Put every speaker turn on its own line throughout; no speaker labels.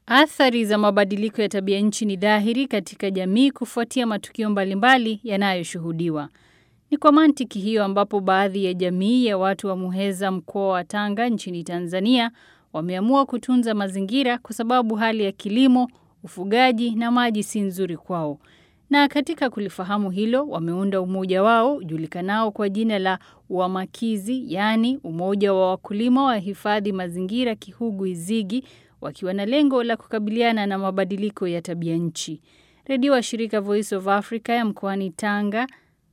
Athari za mabadiliko ya tabia nchi ni dhahiri katika jamii kufuatia matukio mbalimbali yanayoshuhudiwa. Ni kwa mantiki hiyo ambapo baadhi ya jamii ya watu wa Muheza mkoa wa Tanga nchini Tanzania wameamua kutunza mazingira kwa sababu hali ya kilimo, ufugaji na maji si nzuri kwao. Na katika kulifahamu hilo wameunda umoja wao ujulikanao kwa jina la Uamakizi, yaani umoja wa wakulima wa hifadhi mazingira Kihugu Izigi, wakiwa na lengo la kukabiliana na mabadiliko ya tabia nchi. Redio wa shirika Voice of Africa ya mkoani Tanga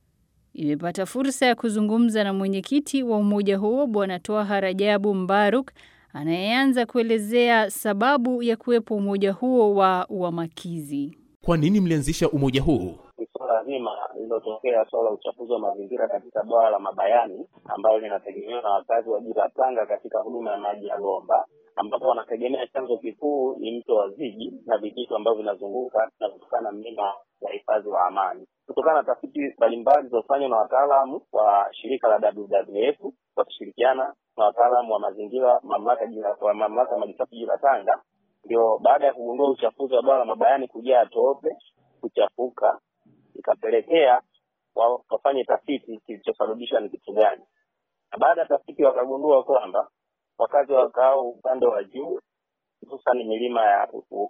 imepata fursa ya kuzungumza na mwenyekiti wa umoja huo Bwana Twaha Rajabu Mbaruk anayeanza kuelezea sababu ya kuwepo umoja huo wa Uamakizi.
Kwa nini mlianzisha umoja huu?
Ni swala zima lililotokea swala la uchafuzi wa mazingira katika bwawa la Mabayani ambalo linategemewa na wakazi wa jiji la Tanga katika huduma ya maji ya bomba, ambapo wanategemea chanzo kikuu ni mto wa Zigi na vijito ambavyo vinazunguka na kutokana na mlima wa hifadhi wa Amani. Kutokana na tafiti mbalimbali zilizofanywa na wataalamu wa shirika la WWF wakishirikiana na wataalamu wa mazingira mamlaka wa mamlaka maji safi jiji la Tanga, ndio baada ya kugundua uchafuzi wa bwawa la Mabayani kujaa tope, kuchafuka, ikapelekea wafanye tafiti kilichosababishwa ni kitu gani. Na baada ya tafiti wakagundua kwamba wakazi wakao upande wa juu, hususan milima ya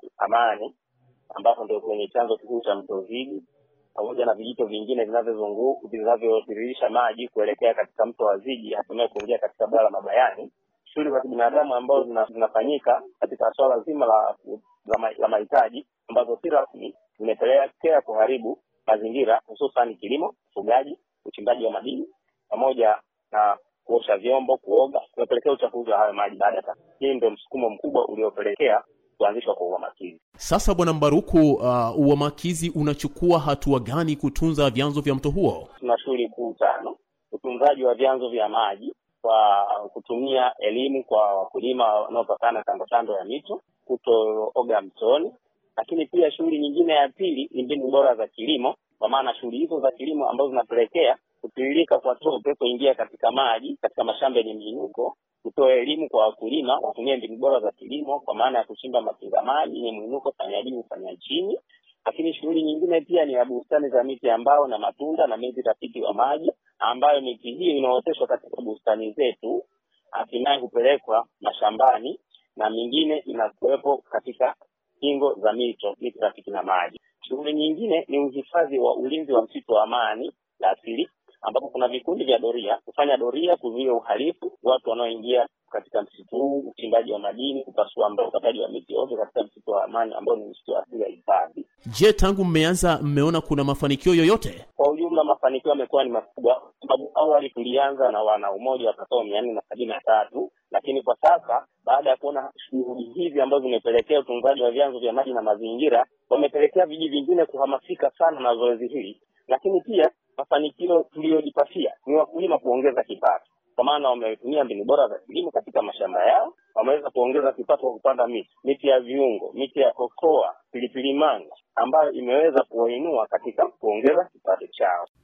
Amani ambapo ndio kwenye chanzo kikuu cha mto Zigi pamoja na vijito vingine vinavyozunguka vinavyotiririsha maji kuelekea katika mto wa Zigi hatimaye kuingia katika bwawa la Mabayani. Shughuli za kibinadamu ambazo zina, zinafanyika katika swala zima la la mahitaji ambazo si rasmi zimepelekea kuharibu mazingira hususan kilimo, ufugaji, uchimbaji wa madini pamoja na kuosha vyombo, kuoga, kumepelekea uchafuzi wa hayo maji. Baada ya hii, ndio msukumo mkubwa uliopelekea kuanzishwa kwa Uamakizi.
Sasa Bwana Mbaruku, uh, Uamakizi unachukua hatua gani kutunza vyanzo vya mto huo?
Tuna shughuli kuu tano: utunzaji wa vyanzo vya maji kwa kutumia elimu kwa wakulima wanaopakana kando kando ya mito, kutooga mtoni. Lakini pia shughuli nyingine ya pili ni mbinu bora za kilimo, kwa maana shughuli hizo za kilimo ambazo zinapelekea kutiririka kwa tope kuingia katika maji katika mashamba yenye miinuko kutoa elimu kwa wakulima watumie mbinu bora za kilimo kwa maana ya kuchimba makinga maji yenye mwinuko fanya juu fanya chini. Lakini shughuli nyingine pia ni ya bustani za miti ya mbao na matunda na miti rafiki wa maji, ambayo miti hiyo inaoteshwa katika bustani zetu, hatimaye hupelekwa mashambani na mingine inakuwepo katika kingo za mito, miti rafiki na maji. Shughuli nyingine ni uhifadhi wa ulinzi wa msitu wa Amani la asili ambapo kuna vikundi vya doria kufanya doria kuzuia uhalifu, watu wanaoingia katika msitu huu, uchimbaji wa madini, kupasua mbao, ukataji wa miti ovyo katika msitu wa Amani ambao ni msitu wa asili ya hifadhi.
Je, tangu mmeanza mmeona kuna mafanikio yoyote?
Kwa ujumla, mafanikio yamekuwa ni makubwa, sababu awali tulianza na wana umoja watakao mia nne na sabini na tatu lakini kwa sasa baada ya kuona shughuli hizi ambazo zimepelekea utunzaji wa vyanzo vya maji na mazingira, wamepelekea vijiji vingine kuhamasika sana na zoezi hili, lakini pia mafanikio tuliyojipatia ni wakulima kuongeza kipato, kwa maana wametumia mbinu bora za kilimo katika mashamba yao, wameweza kuongeza kipato kwa kupanda miti, miti ya viungo, miti ya kokoa, pilipili manga, ambayo imeweza kuwainua katika kuongeza kipato chao.